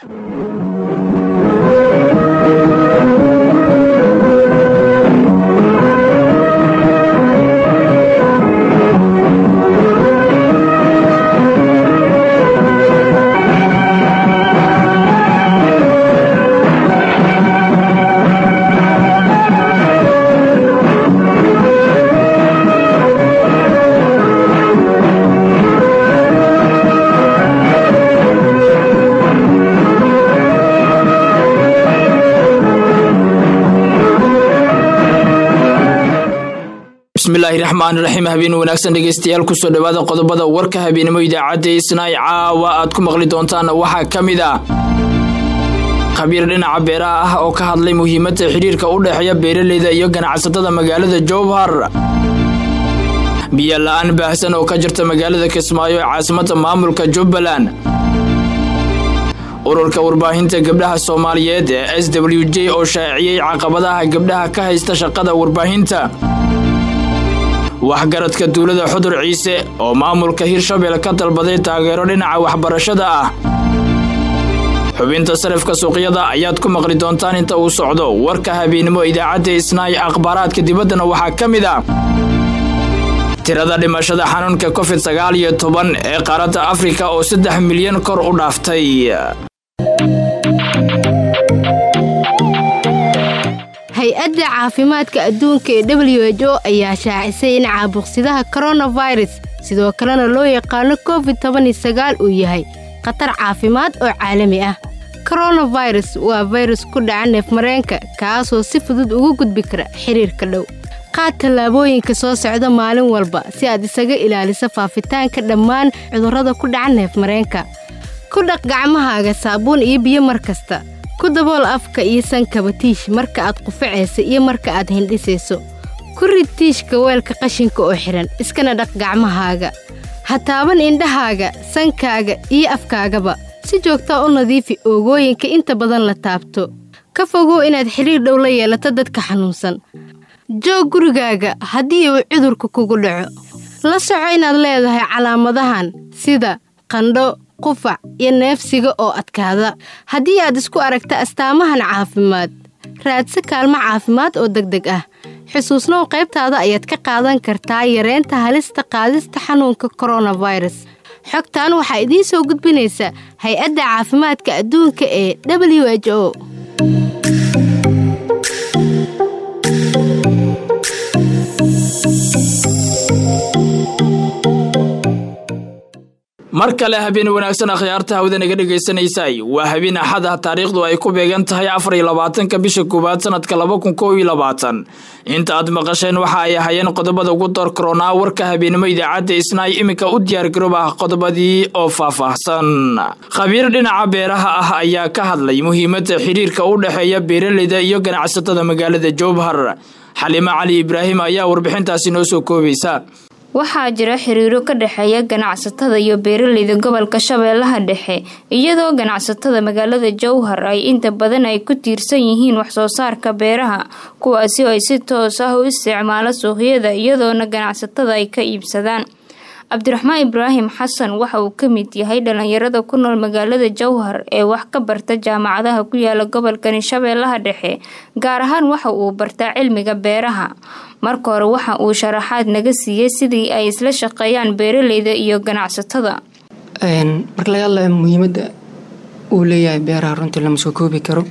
bismillaahi raxmaan raxiim habeen wanaagsan dhegeystayaal kusoo dhawaada qodobada warka habeenimo idaacadda isnaay caawa aad ku maqli doontaan waxaa ka mid ah khabiir dhinaca beeraha ah oo ka hadlay muhiimadda xidhiirka u dhexeeya beeraleyda iyo ganacsatada magaalada jowhar biyo la-aan baahsan oo ka jirta magaalada kismaayo ee caasimadda maamulka jubbaland ururka warbaahinta gabdhaha soomaaliyeed ee s w j oo shaaciyey caqabadaha gabdhaha ka haysta shaqada warbaahinta waxgaradka duulada xudur ciise oo maamulka hirshabelle ka dalbaday taageero dhinaca waxbarashada ah xubinta sarifka suuqyada ayaad ku maqli doontaan inta uu socdo warka habeennimo idaacadda isnaay akhbaaraadka dibaddana waxaa ka mid ah tirada dhimashada xanuunka covid sagaal iyo toban ee qaaradda afrika oo saddex milyan kor u dhaaftay hay-adda caafimaadka adduunka ee w h o ayaa shaacisay in caabuqsidaha koronafirus sidoo kalena loo yaqaano covid tobanisagaal uu yahay khatar caafimaad oo caalami ah koronafirus waa fayrus ku dhaca neefmareenka kaasoo si fudud ugu gudbi kara xiriirka dhow qaad tallaabooyinka soo socda maalin walba si aad isaga ilaaliso faafitaanka dhammaan cudurrada ku dhaca neefmareenka ku dhaq gacmahaaga saabuun iyo biyo mar kasta ku dabool afka iyo sankaba tiish marka aad qufacaysa iyo marka aad hindhisayso ku rid tiishka weelka qashinka oo xidhan iskana dhaq gacmahaaga ha taaban indhahaaga sankaaga iyo afkaagaba si joogtaa u nadiifi oogooyinka inta badan la taabto ka fogow inaad xidhiir dhow la yeelato dadka xanuunsan joog gurigaaga haddii uu cudurka kugu dhaco la soco inaad leedahay calaamadahan sida qandho qufac iyo neefsiga oo adkaada haddii aad isku aragta astaamahan caafimaad raadsa kaalmo caafimaad oo degdeg ah xusuusnow qaybtaada ayaad ka qaadan kartaa yareynta halista qaadista xanuunka koronafirus xogtan waxaa idiin soo gudbinaysa hay-adda caafimaadka adduunka ee w h o mar kale habeen wanaagsan akhyaarta hawada naga dhagaysanaysay waa habeen axad ah taariikhdu ay ku beegan tahay afar iyo labaatanka bisha koowaad sanadka laba kun koob iyo labaatan inta aad maqasheen waxa ay ahayeen qodobada ugu door koronaa warka habeenimo idaacadda isnaay iminka u diyaargaroob ah qodobadii oo faahfaahsan khabiir dhinaca beeraha ah ayaa ka hadlay muhiimadda xidhiirka u dhexeeya beeraleyda iyo ganacsatada magaalada jowhar xalimo cali ibraahim ayaa warbixintaasi noo soo koobaysa waxaa jira xiriiro ka dhexeeya ganacsatada iyo beeraleyda gobolka shabeellaha dhexe iyadoo ganacsatada magaalada jowhar ay inta badan ay ku tiirsan yihiin waxsoo saarka beeraha kuwaasi oo ay si toos ah u isticmaalo suuqyada iyadoona ganacsatada ay ka iibsadaan cabdiraxmaan ibraahim xasan waxa uu ka mid yahay dhalinyarada ku nool magaalada jowhar ee wax ka barta jaamacadaha ku yaala gobolkani shabeellaha dhexe gaar ahaan waxa uu bartaa cilmiga beeraha marka hore waxa uu sharaxaad naga siiyey sidii ay isla shaqeeyaan beeraleyda iyo ganacsatada marka laga hadlayo muhiimadda uu leeyahay beeraha runtii lama soo koobi karo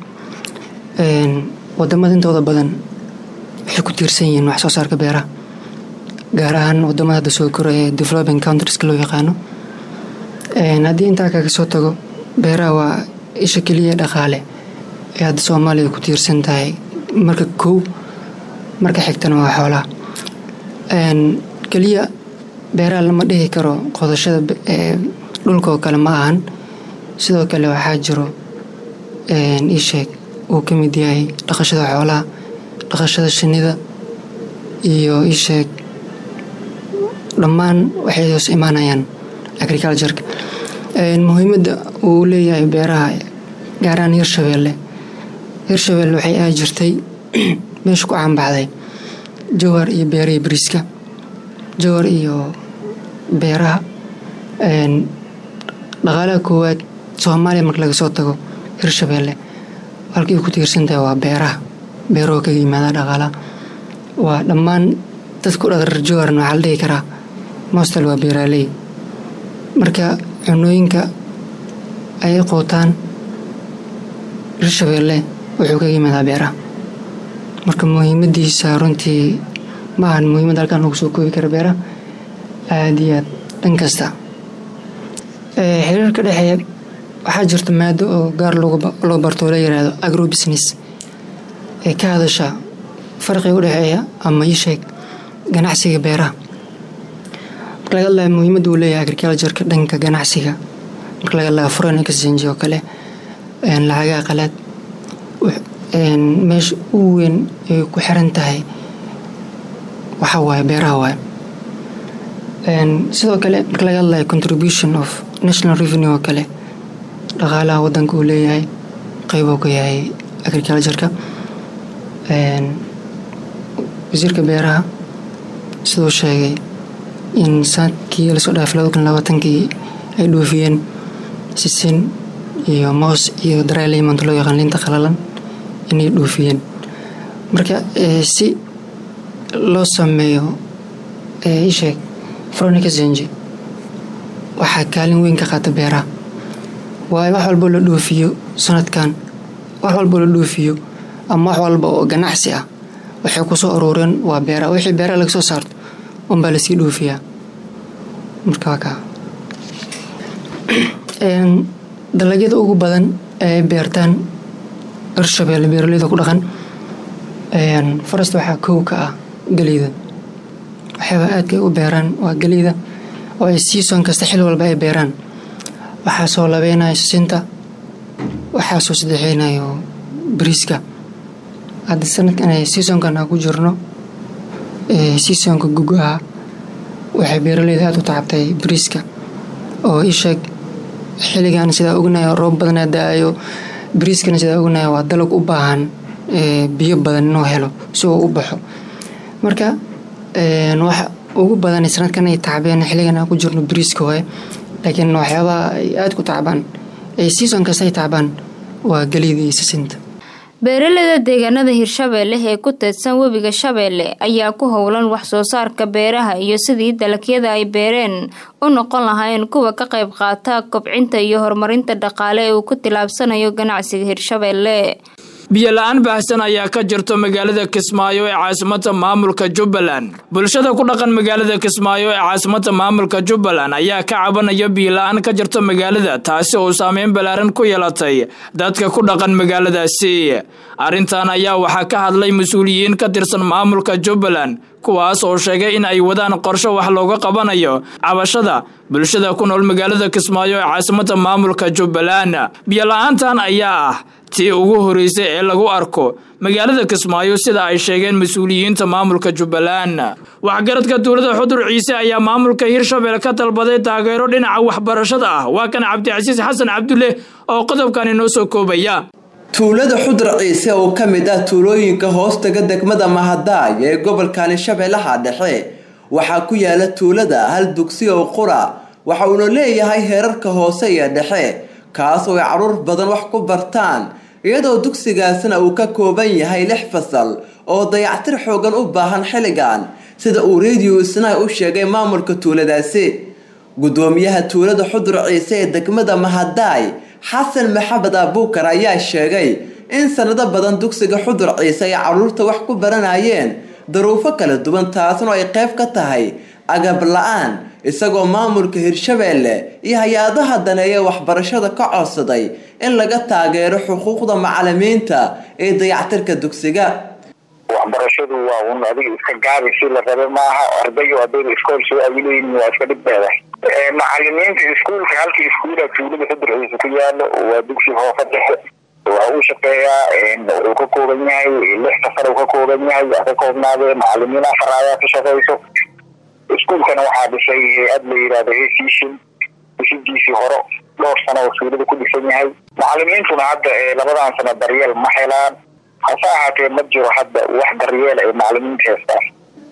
wadamada intooda badan waxay ku tiirsan yihiin wax soo saarka beeraha gaar ahaan wadamada hadda soo koro ee developing countrieska loo yaqaano haddii intaa kaga soo tago beeraha waa isha keliya dhaqaale ee hadda soomaaliya ku tiirsan tahay marka kow marka xigtana waa xoolaha keliya beeraha lama dhihi karo qodashada dhulkaoo kale ma ahan sidoo kale waxaa jiro iisheeg uu ka mid yahay dhaqashada xoolaha dhaqashada shinida iyo iisheeg dhammaan waxay hoos imaanayaan agricultureka muhiimadda uu leeyahay beeraha gaaraan hirshabeelle hirshabeelle waxay ahi jirtay meesha ku caanbaxday jowhar iyo beerihii bariiska jowhar iyo beeraha dhaqaalaha koowaad soomaaliya marka laga soo tago hirshabeelle halkii ku tiirsantahay waa beeraha beerahoo kaga yimaada dhaqaalaha waa dhammaan dadku dhaqar jooharna waxaa la dhihi karaa mostal waa beeraaley marka cunooyinka ay qootaan hirshabeelle wuxuu kaga yimaadaa beeraha marka muhiimadiisa runtii ma ahan muhiimad halkan lagu soo koobi kara beeraha aada iyo aad dhan kasta xiriirka dhexeeya waxaa jirta maado oo gaar loo barto oo la yiraahdo agro business ee ka hadasha farqiga u dhexeeya ama ii sheeg ganacsiga beeraha marka laga hadlaya muhiimadda uu leeyahay agricultureka dhanka ganacsiga marka laga hadlaya foreign exchange oo kale lacagaha qalaad meesha ugu weyn ay ku xiran tahay waxaa waaye beeraha waaye sidoo kale marka laga hadlaya contribution of national revenue oo kale dhaqaalaha wadanka uu leeyahay qeybuu ka yahay agricultureka wasiirka beeraha siduu sheegay in sanadkii lasoo dhaafay laba kun labaatankii ay dhoofiyeen sisin iyo moos iyo daraaleymonta loo yaqaan liinta qalalan inay dhoofiyeen marka si loo sameeyo isheeg fronica zenji waxaa kaalin weyn ka qaata beeraha waayo wax walboo la dhoofiyo sanadkan wax walboo la dhoofiyo ama wax walba oo ganacsi ah waxay ku soo aruureen waa beeraha wixii beeraha laga soo saarto unbaa lasii dhoofiyaa marka waa kaa dalagyada ugu badan ee beertaan hirshabeelle beeraleyda ku dhaqan forest waxaa kow ka ah geleyda waxyaaba aadkay u beeraan waa geleyda oo ay season kasta xil walba ay beeraan waxaa soo labeynayo sisinta waxaa soo saddexeynayo bariiska hadda sanadkan seasonkan aan ku jirno seasonka gugaha waxay beeraleyda aada u tacabtay bariiska oo isheeg xilligan sidaa ognayo roob badanaa da-ayo bariiskana sidaa ognayo waa dalag u baahan biyo badan inuu helo si uu u baxo marka waxa ugu badan sanadkan ay tacbeen xilligan aan ku jirno bariiska waaye laakiin waxyaabaha ay aada ku tacbaan ay season kasta ay tacbaan waa geliyda iyo sisinta beeraleyda deegaanada hirshabeelle ee ku teedsan webiga shabeelle ayaa ku howlan wax soo saarka beeraha iyo sidii dalagyada ay beereen u noqon lahaayeen kuwa ka qayb qaata kobcinta iyo horumarinta dhaqaale ee uu ku tilaabsanayo ganacsiga hirshabeelle biyo la-aan baahsan ayaa ka jirto magaalada kismaayo ee caasimada maamulka jubbaland bulshada ku dhaqan magaalada kismaayo ee caasimada maamulka jubbaland ayaa ka cabanaya biyo la-aan ka jirto magaalada taasi oo saameyn ballaaran ku yeelatay dadka ku dhaqan magaaladaasi arrintan ayaa waxaa ka hadlay mas-uuliyiin ka tirsan maamulka jubbaland kuwaas oo sheegay in ay wadaan qorsho wax looga qabanayo cabashada bulshada ku nool magaalada kismaayo ee caasimada maamulka jubbaland biyo la-aantan ayaa ah tii ugu horeysay ee lagu arko magaalada kismaayo sida ay sheegeen mas-uuliyiinta maamulka jubbaland waxgaradka dowlada xudur ciise ayaa maamulka hirshabelle ka dalbaday taageero dhinaca waxbarashada ah waa kan cabdicasiis xasan cabdulle oo qodobkan inoo soo koobaya tuulada xudur ciise oo ka mid ah tuulooyinka hoostaga degmada mahadaay ee gobolkani shabeellaha dhexe waxaa ku yaala tuulada hal dugsi oo qura waxa uuna leeyahay heerarka hoose iyo dhexe kaas oo ay caruur badan wax ku bartaan iyadoo dugsigaasna uu ka kooban yahay lix fasal oo dayactir xoogan u baahan xilligan sida uu radio isnaa u sheegay maamulka tuuladaasi gudoomiyaha tuulada xudur ciise ee degmada mahadaay xasan maxamed abuukar ayaa sheegay in sanado badan dugsiga xudur ciise ay caruurta wax ku baranayeen daruufo kala duwan taasna ay qayb ka tahay agab la-aan isagoo maamulka hirshabeelle iyo hay-adaha daneeya waxbarashada ka codsaday in laga taageero xuquuqda macalimiinta ee dayactirka dugsiga waxbarashadu waa un adiga iska gaabi si la rabe maaha ardayo ardayda iskool soo awileyn waa iska dhibbeeda macalimiinta iskuulka halka iskuula tuulada xudur ciise ku yaalo waa dugsi hoofa dhexe waa uu shaqeeyaa wuxuu ka kooban yahay lix safar uu ka kooban yahay waa ka koobnaadee macalimiin afar ayaa ka shaqeyso iskuulkana waxaa dhisay hay-ad la yidhahdo hesishin dhisidiisii hore dhowr sano oo tuulada ku dhisan yahay macalimiintuna hadda labadan sano daryeel ma helaan hase ahaatee ma jiro hadda wax daryeel ay macalimiinta heestaan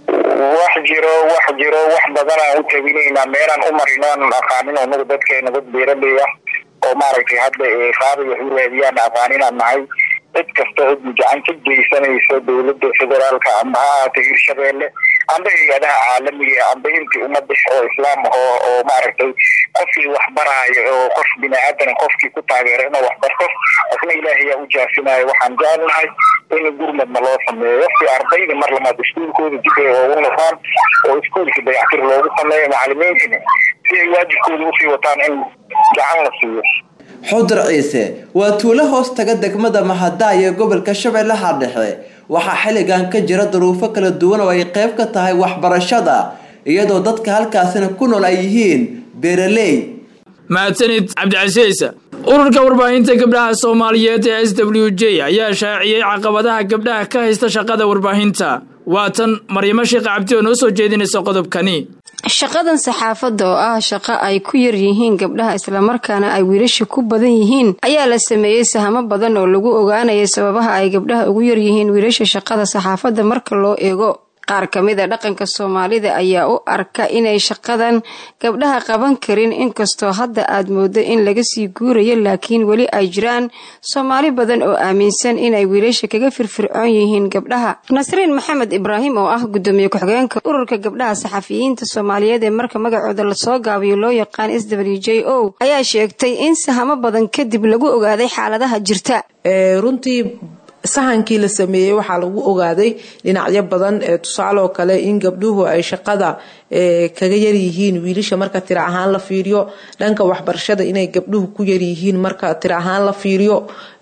wax jiro wax jiro wax badanaan u tabinaynaa meelaan u marino aanan aqaanin anagu dadkeena dad beeraley ah oo maaragtay hadda qaabay wax u raadiyaan aqaan inaan nahay cid kasta cidii gacan ka geysanaysa dowladda federaalka amba ha ahaatay hirshabeelle amba hay-adaha caalamiga amba intii ummadda oo islaam oo oo maaragtay qofkii wax baraayo oo qof bini aadan qofkii ku taageero inuu wax barto asna ilaahay yaa u jaafinayo waxaan jecelnahay in gurmadna loo sameeyo si ardayda mar lamaad iskuulkooda dib ay ugu noqdaan oo iskuulka dayactir loogu sameeyo macalimiintina si ay waajibkooda usii wataan in gacan la siiyo xudur ciise waa tuulo hoos taga degmada mahadaay ee gobolka shabeellaha dhexe waxaa xilligan ka jira duruufo kala duwan oo ay qayb ka tahay waxbarashada iyadoo dadka halkaasina ku nool ay yihiin beeraley mahadsanid cabdicasiis ururka warbaahinta gabdhaha soomaaliyeed ee s w j ayaa shaaciyey caqabadaha gabdhaha ka haysta shaqada warbaahinta waa tan maryamo sheekh cabdi oo noo soo jeedinaysa qodobkani shaqadan saxaafadda oo ah shaqo ay ku yar yihiin gabdhaha islamarkaana ay wiilasha ku badan yihiin ayaa la sameeyey sahamo badan oo lagu ogaanaya sababaha ay gabdhaha ugu yar yihiin wiilasha shaqada saxaafadda marka loo eego qaar ka mid a dhaqanka soomaalida ayaa u arka inay shaqadan gabdhaha qaban karin inkastoo hadda aad mooddo in laga sii guurayo laakiin weli ay jiraan soomaali badan oo aaminsan inay wiilasha kaga firfircoon yihiin gabdhaha nasriin maxamed ibraahim oo ah gudoomiye ku-xigeenka ururka gabdhaha saxafiyiinta soomaaliyeed ee marka magacooda lasoo gaabiyo loo yaqaan s w j o ayaa sheegtay in sahamo badan kadib lagu ogaaday xaaladaha jirta runtii sahankii la sameeyey waxaa lagu ogaaday dhinacyo badan tusaale oo kale in gabdhuhu ay shaqada kaga yaryihiin wiilasha marka tira ahaan la fiiriyo dhanka waxbarashada inay gabdhuhu ku yaryihiin marka tira ahaan la fiiriyo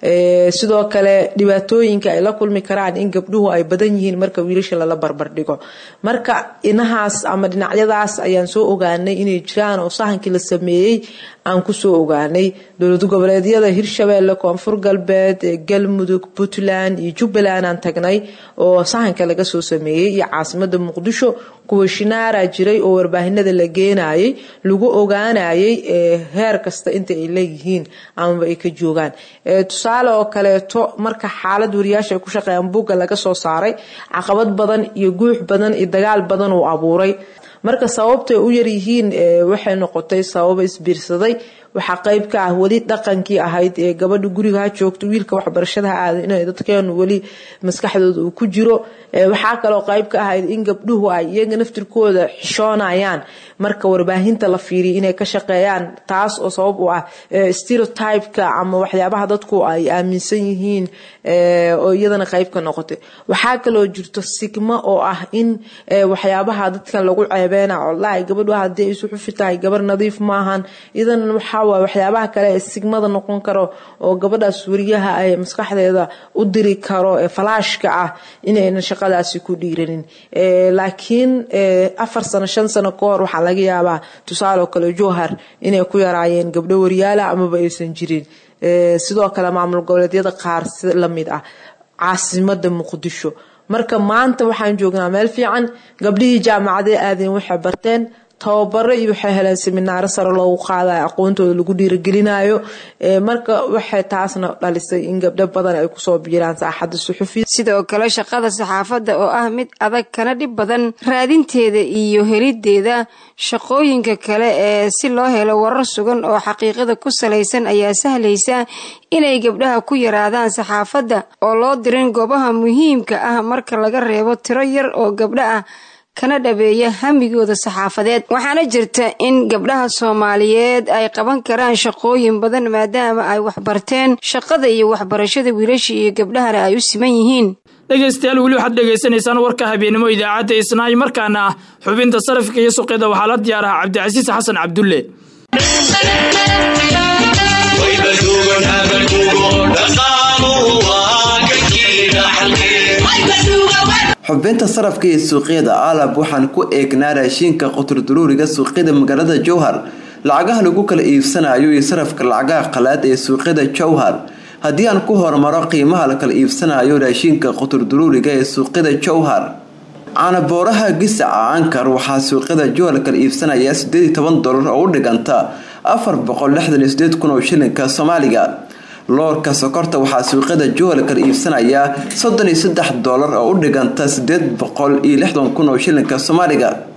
sidoo kale dhibaatooyinka ay la kulmi karaan in gabdhuhu ay badan yihiin marka wiilasha lala barbardhigo marka inahaas ama dhinacyadaas ayaan soo ogaanay inay jiraan oo sahankii la sameeyey aan kusoo ogaanay dowlad goboleedyada hirshabeelle koonfur galbeed galmudug puntland iyo jubbaland aan tagnay oo sahanka laga soo sameeyey iyo caasimada muqdisho kuwa shinaara jiray oo warbaahinada la geenayay lagu ogaanayay heer kasta inta ay leeyihiin amaba ay ka joogaan tusaale oo kaleeto marka xaalad wariyaasha ay ku shaqeeyaan buugga laga soo saaray caqabad badan iyo guux badan iyo dagaal badan uu abuuray marka sababtay u yaryihiin waxay noqotay sababa isbiirsaday waxaa qeyb ka ah weli dhaqankii ahayd ee gabadha guriga ha joogto wiilka waxbarashada ha aada in dadkeenu weli maskaxdooda uu ku jiro waxaa kaloo qeyb ka ahayd in gabdhuhu ay iyaga naftirkooda xishoonayaan marka warbaahinta la fiiriya inay ka shaqeeyaan taas oo sabab u ah stereotypeka ama waxyaabaha dadku ay aaminsan yihiin oo iyadana qeyb ka noqotay waxaa kaloo jirto sigmo oo ah in waxyaabaha dadkan lagu ceebeena olahi gabadhu hadii ay isu xufi tahay gabar nadiif maahan idan waxaa waxyaabaha kale ee sigmada noqon karo oo gabadhaas wariyaha ay maskaxdeeda u diri karo ee falaashka ah inaynan shaqadaasi ku dhiiranin laakiin afar sano shan sano ka hor waxaa laga yaabaa tusaale oo kale jowhar inay ku yaraayeen gabdho wariyaala amaba aysan jirin sidoo kale maamul goboleedyada qaar si lamid ah caasimada muqdisho marka maanta waxaan joognaa meel fiican gabdhihii jaamacadee aadeen waxay barteen tababaro iyo waxay heleen seminaaro sare loogu qaadayo aqoontooda lagu dhiiragelinayo marka waxay taasna dhalisay in gabdho badan ay kusoo biiraan saaxadda suxufiya sidoo kale shaqada saxaafadda oo ah mid adag kana dhib badan raadinteeda iyo helideeda shaqooyinka kale ee si loo helo warar sugan oo xaqiiqada ku salaysan ayaa sahlaysa inay gabdhaha ku yaraadaan saxaafadda oo loo dirin goobaha muhiimka ah marka laga reebo tiro yar oo gabdho ah kana dhabeeya hamigooda saxaafadeed waxaana jirta in gabdhaha soomaaliyeed ay qaban karaan shaqooyin badan maadaama ay waxbarteen shaqada iyo waxbarashada wiilasha iyo gabdhahana ay u siman yihiin dhegaystayaal weli waxaad dhegaysanaysaan warka habeennimo idaacadda isnaay markaana ah xubinta sarafka iyo suqyada waxaa la diyaaraha cabdicasiis xasan cabdulle xubinta sarafka iyo suuqyada aalab waxaan ku eegnaa raashiinka quturduruuriga suuqyada magaalada jowhar lacagaha lagu kala iibsanayo iyo sarafka lacagaha qalaad ee suuqyada jowhar haddii aan ku hormaro qiimaha la kala iibsanayo raashiinka quturduruuriga ee suuqyada jowhar caanabooraha gisaca ankar waxaa suuqyada jowhar kala iibsanaya sideed toban dolar oo u dhiganta afar boqol lixdan iyo sideed kun oo shilinka soomaaliga loorka sokorta waxaa suuqyada jowhar kala iibsanayaa soddon iyo saddex doolar oo u dhiganta sideed boqol iyo lixdan kun oo shilinka soomaaliga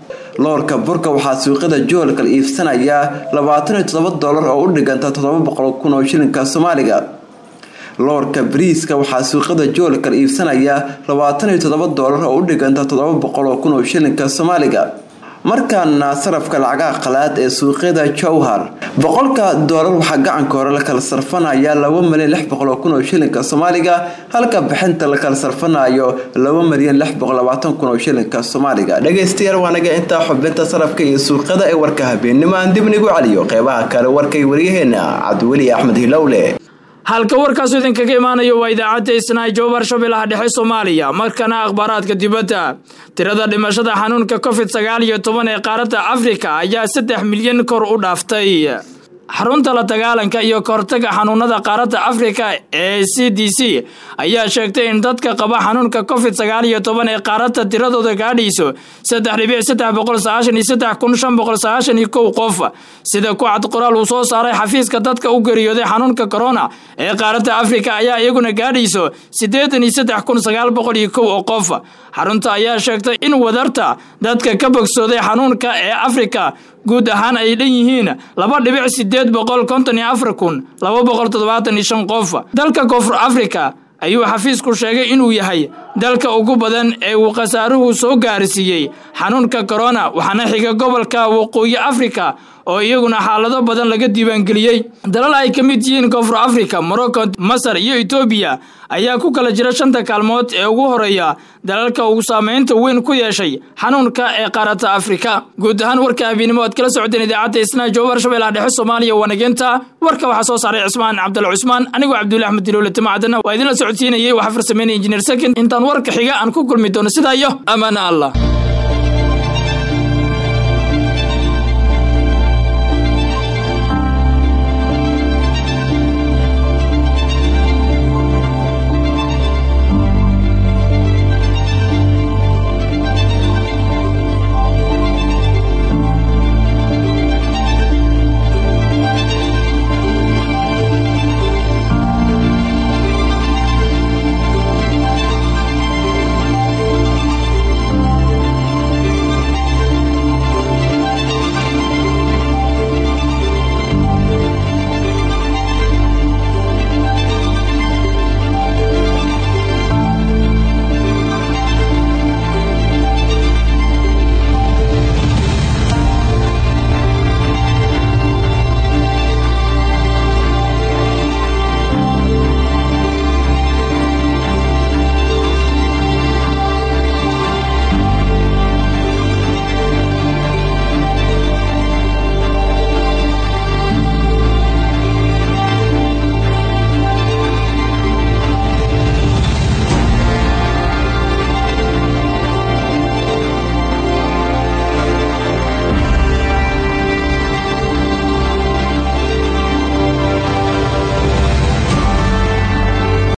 loorka burka waxaa suuqyada joolkal iibsanayaa labaatan iyo toddoba doolar oo u dhiganta toddoba boqol kun oo shilinka soomaaliga loorka bariiska waxaa suuqyada joolkal iibsanayaa labaatan iyo toddoba doolar oo u dhiganta toddoba boqol oo kun oo shilinka soomaaliga markaana sarafka lacagaha qalaad ee suuqyada jowhar boqolka doolar waxaa gacanka hore la kala sarfanayaa laba milyan lix boqol oo kun oo shilinka soomaaliga halka bixinta la kala sarfanayo laba milyan lix boqol labaatan kun oo shilinka soomaaliga dhegaystayaal waanaga intaa xubinta sarafka iyo suuqyada ee warka habeenimo aan dib nigu celiyo qeybaha kale warkay waryaheena cabdiweli axmed hilowle halka warkaasu idinkaga imaanayo waa idaacadda isnaa jowbar shabeellaha dhexe soomaaliya markana akhbaaraadka dibadda tirada dhimashada xanuunka covid sagaal iyo toban ee qaaradda afrika ayaa saddex milyan kor u dhaaftay xarunta la dagaalanka iyo kahortaga xanuunada qaaradda afrika ee c d c ayaa sheegtay in dadka qaba xanuunka covid sagaal iyo toban ee qaaradda tiradooda gaadhayso saddex dhibic saddex boqol sagaashan iyo saddex kun shan boqol sagaashan iyo kow qof sida ku cad qoraal uu soo saaray xafiiska dadka u geeriyooday xanuunka corona ee qaaradda afrika ayaa iyaguna gaadhayso siddeetan iyo saddex kun sagaal boqol iyo kow oo qof xarunta ayaa sheegtay in wadarta dadka ka bogsooday xanuunka ee afrika guud ahaan ay dhan yihiin laba dhibic sideed boqol konton iyo afar kun laba boqol toddobaatan iyo shan qof dalka koonfur afrika ayuu xafiisku sheegay inuu yahay dalka ugu badan ee uu khasaaruhu soo gaarsiiyey xanuunka corona waxaana xiga gobolka waqooyi afrika oo iyaguna xaalado badan laga diiwaangeliyey dalal ay ka mid yihiin koonfur afrika morocco masar iyo etoobiya ayaa ku kala jira shanta kaalmood ee ugu horeeya dalalka uu saameynta weyn ku yeeshay xanuunka ee qaaradda afrika guud ahaan warka habeennimo aad kala socoteen idaacadda isnaa jowbar shabeellaha dhexe soomaaliya wanageenta warka waxaa soo saaray cismaan cabdal cusmaan anigoo cabdulla axmed diloole timacadana waa idinla socodsiinayay waxaa farsameynaya injineer sakin intaan warka xiga aan ku kulmi doono sidaa iyo amaana allah